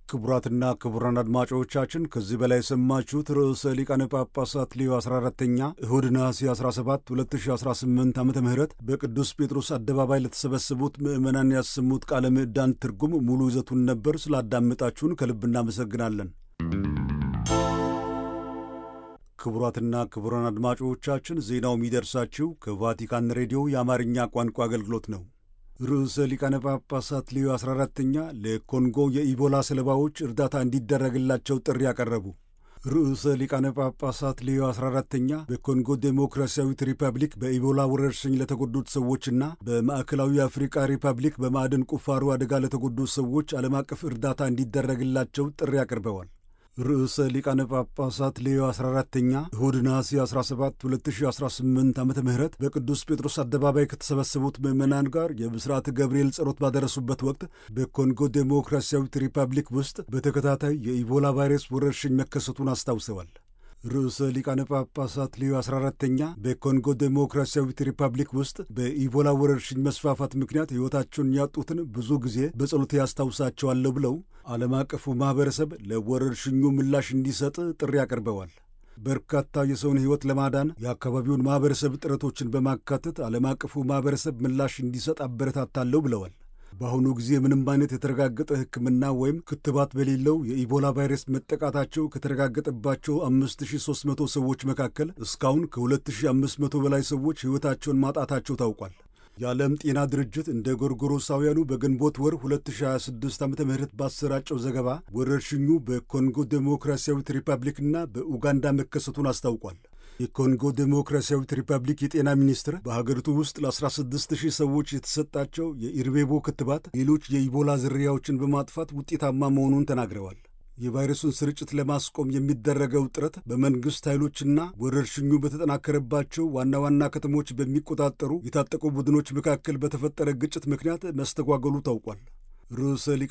ክቡራትና ክቡራን አድማጮቻችን ከዚህ በላይ የሰማችሁት ርዕሰ ሊቃነ ጳጳሳት ሌዮ 14ተኛ እሁድ ነሐሴ 17 2018 ዓ ም በቅዱስ ጴጥሮስ አደባባይ ለተሰበሰቡት ምዕመናን ያሰሙት ቃለ ምዕዳን ትርጉም ሙሉ ይዘቱን ነበር። ስላዳመጣችሁን ከልብ እናመሰግናለን። ክቡራትና ክቡራን አድማጮቻችን ዜናው የሚደርሳችሁ ከቫቲካን ሬዲዮ የአማርኛ ቋንቋ አገልግሎት ነው። ርዕሰ ሊቃነ ጳጳሳት ሌዮ 14ተኛ ለኮንጎ የኢቦላ ሰለባዎች እርዳታ እንዲደረግላቸው ጥሪ ያቀረቡ። ርዕሰ ሊቃነ ጳጳሳት ሌዮ 14ተኛ በኮንጎ ዴሞክራሲያዊት ሪፐብሊክ በኢቦላ ወረርሽኝ ለተጎዱት ሰዎችና በማዕከላዊ አፍሪካ ሪፐብሊክ በማዕድን ቁፋሮ አደጋ ለተጎዱት ሰዎች ዓለም አቀፍ እርዳታ እንዲደረግላቸው ጥሪ አቅርበዋል። ርዕሰ ሊቃነ ጳጳሳት ሌዮ 14ተኛ እሁድ ነሐሴ 17 2018 ዓ ም በቅዱስ ጴጥሮስ አደባባይ ከተሰበሰቡት ምዕመናን ጋር የብስራተ ገብርኤል ጸሎት ባደረሱበት ወቅት በኮንጎ ዴሞክራሲያዊት ሪፐብሊክ ውስጥ በተከታታይ የኢቦላ ቫይረስ ወረርሽኝ መከሰቱን አስታውሰዋል። ርዕሰ ሊቃነ ጳጳሳት ሌዮ 14ተኛ በኮንጎ ዴሞክራሲያዊት ሪፐብሊክ ውስጥ በኢቦላ ወረርሽኝ መስፋፋት ምክንያት ሕይወታቸውን ያጡትን ብዙ ጊዜ በጸሎቴ ያስታውሳቸዋለሁ ብለው ዓለም አቀፉ ማኅበረሰብ ለወረርሽኙ ምላሽ እንዲሰጥ ጥሪ አቅርበዋል። በርካታ የሰውን ሕይወት ለማዳን የአካባቢውን ማኅበረሰብ ጥረቶችን በማካተት ዓለም አቀፉ ማኅበረሰብ ምላሽ እንዲሰጥ አበረታታለሁ ብለዋል። በአሁኑ ጊዜ ምንም አይነት የተረጋገጠ ሕክምና ወይም ክትባት በሌለው የኢቦላ ቫይረስ መጠቃታቸው ከተረጋገጠባቸው 5300 ሰዎች መካከል እስካሁን ከ2500 በላይ ሰዎች ሕይወታቸውን ማጣታቸው ታውቋል። የዓለም ጤና ድርጅት እንደ ጎርጎሮሳውያኑ በግንቦት ወር 2026 ዓ ም ባሰራጨው ዘገባ ወረርሽኙ በኮንጎ ዴሞክራሲያዊት ሪፐብሊክና በኡጋንዳ መከሰቱን አስታውቋል። የኮንጎ ዴሞክራሲያዊት ሪፐብሊክ የጤና ሚኒስትር በሀገሪቱ ውስጥ ለ16 ሺህ ሰዎች የተሰጣቸው የኢርቤቦ ክትባት ሌሎች የኢቦላ ዝርያዎችን በማጥፋት ውጤታማ መሆኑን ተናግረዋል። የቫይረሱን ስርጭት ለማስቆም የሚደረገው ጥረት በመንግሥት ኃይሎችና ወረርሽኙ በተጠናከረባቸው ዋና ዋና ከተሞች በሚቆጣጠሩ የታጠቁ ቡድኖች መካከል በተፈጠረ ግጭት ምክንያት መስተጓገሉ ታውቋል። ርዕሰ